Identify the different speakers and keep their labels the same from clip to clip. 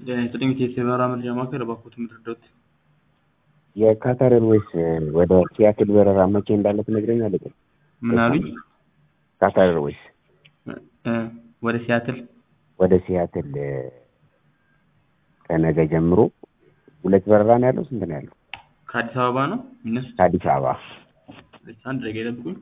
Speaker 1: ጤና ይስጥልኝ የኢትዮ በረራ መረጃ ማዕከል እባክዎት ምድርዶት
Speaker 2: የካታር ኤርዌይስ ወደ ሲያትል በረራ መቼ እንዳለ ትነግረኛለህ?
Speaker 1: ምን አሉኝ?
Speaker 2: ካታር ኤርዌይስ
Speaker 1: እ ወደ ሲያትል
Speaker 2: ወደ ሲያትል ከነገ ጀምሮ ሁለት በረራ ነው ያለው። ስንት ነው ያለው?
Speaker 1: ከአዲስ አበባ ነው የሚነሱት?
Speaker 2: ከአዲስ አበባ
Speaker 1: አንድ ደቂቃ ይጠብቁኝ።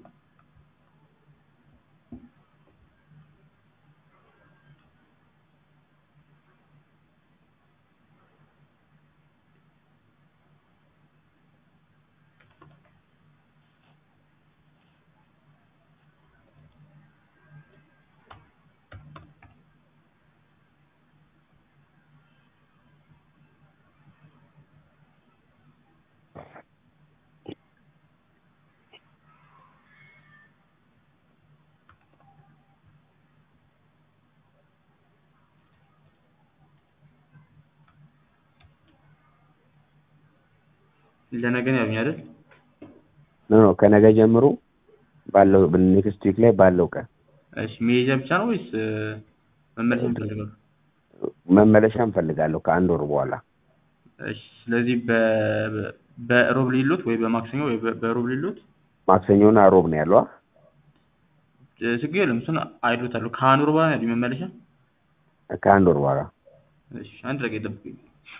Speaker 1: ለነገ ነው ያሉኝ አይደል?
Speaker 2: ኖ ኖ ከነገ ጀምሮ ባለው ኔክስት ዊክ ላይ ባለው ቀን
Speaker 1: እሺ መሄጃ ብቻ ነው ወይስ መመለሻ እንፈልጋለን?
Speaker 2: መመለሻ እንፈልጋለሁ ከአንድ ወር በኋላ።
Speaker 1: እሺ ስለዚህ በ በሮብ ሊሉት ወይ በማክሰኞ ወይ በ- በሮብ ሊሉት
Speaker 2: ማክሰኞና ሮብ ነው ያለው።
Speaker 1: እ ችግር የለም እሱን አይሉታለሁ። ከአንድ ወር በኋላ ነው ያሉኝ መመለሻ።
Speaker 2: ከአንድ ወር በኋላ
Speaker 1: እሺ አንድ ደቂቃ ይጠብቁኝ።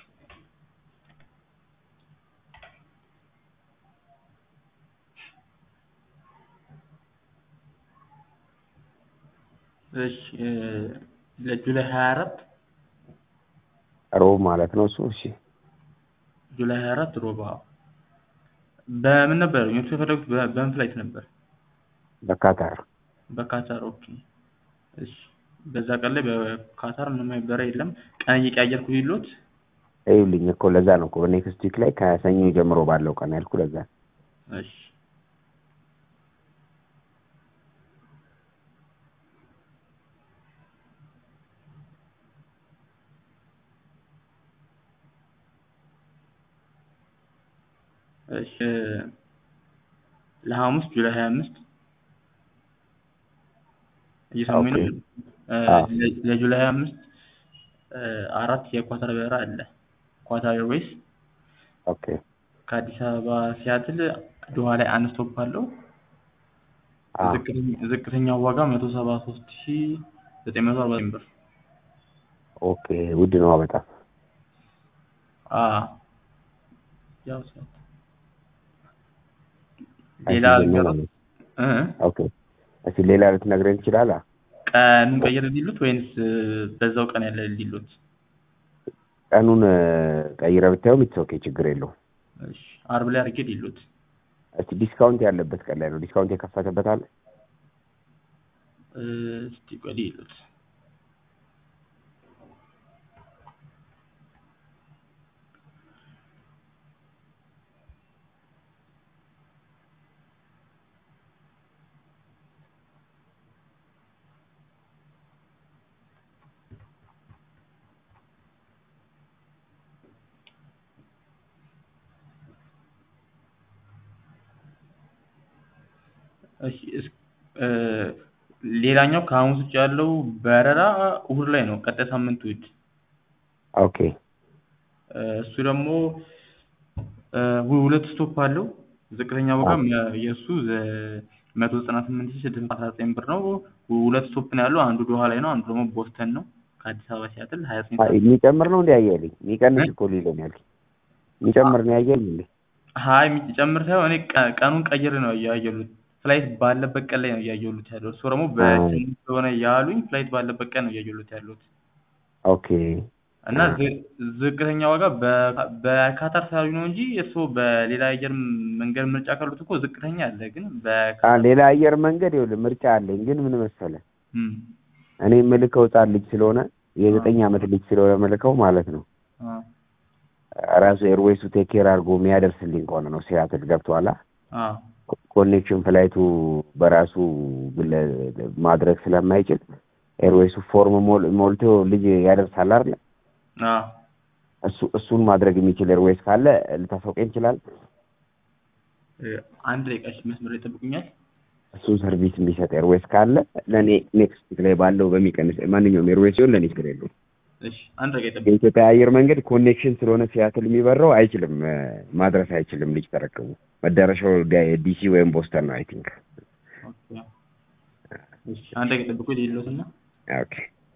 Speaker 1: እሺ እ ለጁላይ ሀያ አራት
Speaker 2: ሮብ ማለት ነው እሱ። እሺ
Speaker 1: ጁላይ ሀያ አራት ሮባ በምን ነበር እነሱ የፈለጉት? በ- በምን ፍላይት ነበር?
Speaker 2: በካታር
Speaker 1: በካታር ኦኬ። እሺ በዛ ቀን ላይ በካታር ምንም አይነት በረራ የለም። ቀን እየቀያየርኩ ይሉት
Speaker 2: ይኸውልኝ እኮ ለዛ ነው እኮ በኔክስት ዊክ ላይ ከሰኞ ጀምሮ ባለው ቀን ያልኩ ለዛ ነው።
Speaker 1: እሺ እሺ ለሐሙስ ጁላይ ሀያ አምስት እየሰሙኝ ነው?
Speaker 2: ኦኬ።
Speaker 1: እ
Speaker 2: አዎ።
Speaker 1: ለ- ለጁላይ ሀያ አምስት እ አራት የኳታር በረራ አለ። ኳታር ኤርዌይስ
Speaker 2: ኦኬ
Speaker 1: ከአዲስ አበባ ሲያትል ዶሃ ላይ አንድ ስቶፕ አለው።
Speaker 2: አዎ
Speaker 1: ዝቅተኛ- ዝቅተኛው ዋጋ መቶ ሰባ ሶስት ሺ ዘጠኝ መቶ አርባ ብር።
Speaker 2: ኦኬ ውድ ነው በጣም።
Speaker 1: አ ያው ሰዓት ሌላ
Speaker 2: አይሲዝም ነው
Speaker 1: ሀገራት
Speaker 2: ማለት
Speaker 1: እ
Speaker 2: ኦኬ እስኪ ሌላ ልትነግረኝ ትችላለህ?
Speaker 1: ቀኑን ቀይር ሊሉት ወይንስ በዛው ቀን ያለ ሊሉት?
Speaker 2: ቀኑን እ፣ ቀይረህ ብታየው ኢትስ ኦኬ ችግር የለውም።
Speaker 1: እሺ አርብ ላይ አድርጌ ሊሉት።
Speaker 2: እስቲ ዲስካውንት ያለበት ቀን ላይ ነው። ዲስካውንት የከፈተበት አለ?
Speaker 1: እ፣ እስቲ ቆይ ሊሉት እሺ እስ- እ፣ ሌላኛው ከሐሙስ ውጭ ያለው በረራ እሁድ ላይ ነው። ቀጣይ ሳምንት እሁድ
Speaker 2: ኦኬ
Speaker 1: እ፣ እሱ ደግሞ እ፣ ሁ- ሁለት ስቶፕ አለው። ዝቅተኛ ዋጋም የ- የእሱ መቶ ዘጠና ስምንት ሺህ ስድስት መቶ አስራ ዘጠኝ ብር ነው። ሁ- ሁለት ስቶፕ ነው ያለው። አንዱ ዶሃ ላይ ነው፣ አንዱ ደግሞ ቦስተን ነው። ከአዲስ አበባ ሲያትል ሀያ ዘጠኝ
Speaker 2: አይ፣
Speaker 1: ሰዓት
Speaker 2: የሚጨምር ነው እንዲ ያየልኝ የሚቀንስ እኮ ሊለኝ ያልከኝ የሚጨምር ነው ያየልኝ እንዴ?
Speaker 1: ሀይ የሚጨምር ሳይሆን እኔ ቀ- ቀኑን ቀይር ነው እያየሉት ፍላይት ባለበት ቀን ላይ ነው እያየሉት ያለው። እሱ ደግሞ በስምንት ስለሆነ ያሉኝ ፍላይት ባለበት ቀን ነው እያየሉት ያሉት
Speaker 2: ኦኬ
Speaker 1: እና ዝ- ዝቅተኛ ዋጋ በ- በካታር ሳያሉኝ ነው እንጂ እሱ በሌላ አየር መንገድ ምርጫ ካሉት እኮ ዝቅተኛ አለ። ግን
Speaker 2: አ
Speaker 1: በካታር
Speaker 2: ሌላ አየር መንገድ ይኸውልህ ምርጫ አለኝ፣ ግን ምን መሰለህ
Speaker 1: እም፣
Speaker 2: እኔ የምልከው ህጻን ልጅ ስለሆነ የዘጠኝ ዓመት ልጅ ስለሆነ የምልከው ማለት ነው
Speaker 1: አ
Speaker 2: ራሱ ኤርዌይሱ ቴክ ኬር አድርጎ የሚያደርስልኝ ከሆነ ነው ሲያትል ገብቶሃል?
Speaker 1: አ
Speaker 2: ኮኔክሽን ፍላይቱ በራሱ ግለ- ማድረግ ስለማይችል ኤርዌይሱ ፎርም ሞል- ሞልቶ ልጅ ያደርሳል አይደል?
Speaker 1: አ
Speaker 2: እሱ እሱን ማድረግ የሚችል ኤርዌይስ ካለ ልታሳውቀኝ ይችላል።
Speaker 1: እ፣ አንድ ደቂቃ እሺ፣ መስመር ላይ ይጠብቁኛል።
Speaker 2: እሱን ሰርቪስ የሚሰጥ ኤርዌይስ ካለ ለእኔ ኔክስት ዊክ ላይ ባለው በሚቀንስ ማንኛውም ኤርዌይስ ሲሆን ለእኔ ችግር የለውም።
Speaker 1: እሺ አንድ ደቂቃ ይጠብቁ።
Speaker 2: የኢትዮጵያ አየር መንገድ ኮኔክሽን ስለሆነ ሲያትል የሚበረው አይችልም እ፣ ማድረስ አይችልም። ልጅ ተረከቡ። መዳረሻው ዲ- ዲሲ ወይም ቦስተን ነው አይ ቲንክ።
Speaker 1: ኦኬ። እሺ አንድ ደቂቃ ይጠብቁ። የሌሎትና
Speaker 2: ኦኬ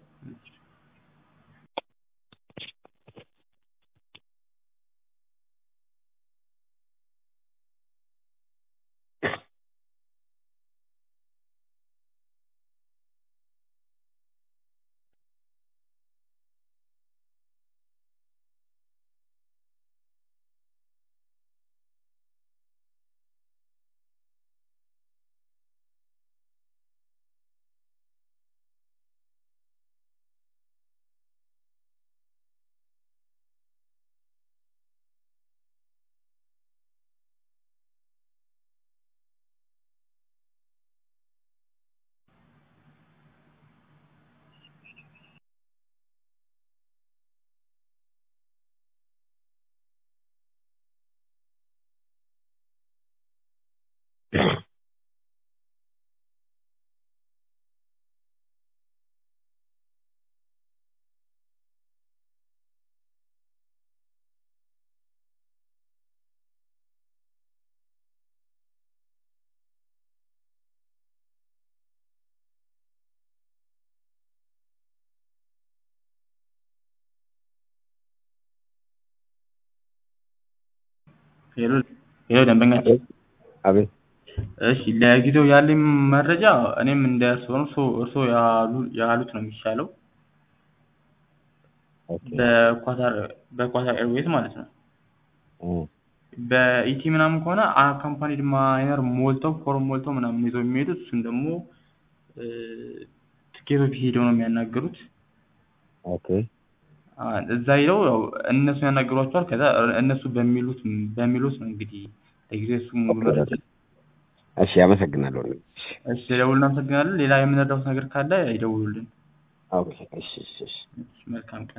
Speaker 1: ሄሎ ሄሎ ደንበኛችን
Speaker 2: አቤት
Speaker 1: እሺ ለጊዜው ያለኝ መረጃ እኔም እንደያዝኩ ነው። እርሶ እርሶ ያሉ ያሉት ነው የሚሻለው።
Speaker 2: ኦኬ
Speaker 1: በኳታር በኳታር ኤርዌይስ ማለት ነው።
Speaker 2: እ፣
Speaker 1: በኢቲ ምናምን ከሆነ አካምፓኒድ ማይነር ሞልተው ፎርም ሞልተው ምናምን ይዘው የሚሄዱት እሱን ደግሞ እ፣ ትኬቶች ሄደው ነው የሚያናገሩት።
Speaker 2: ኦኬ
Speaker 1: አ፣ እዛ ሄደው ያው እነሱ ያናገሯቸዋል። ከዛ እነሱ በሚሉት በሚሉት ነው እንግዲህ ለጊዜው እሱ ሙሉ
Speaker 2: ኦኬ፣
Speaker 1: መረጃ
Speaker 2: እሺ አመሰግናለሁ።
Speaker 1: እሺ ደውል እናመሰግናለን። ሌላ የምንረዳውት ነገር ካለ ይደውሉልን።
Speaker 2: ኦኬ እሺ እሺ እሺ
Speaker 1: መልካም ቀን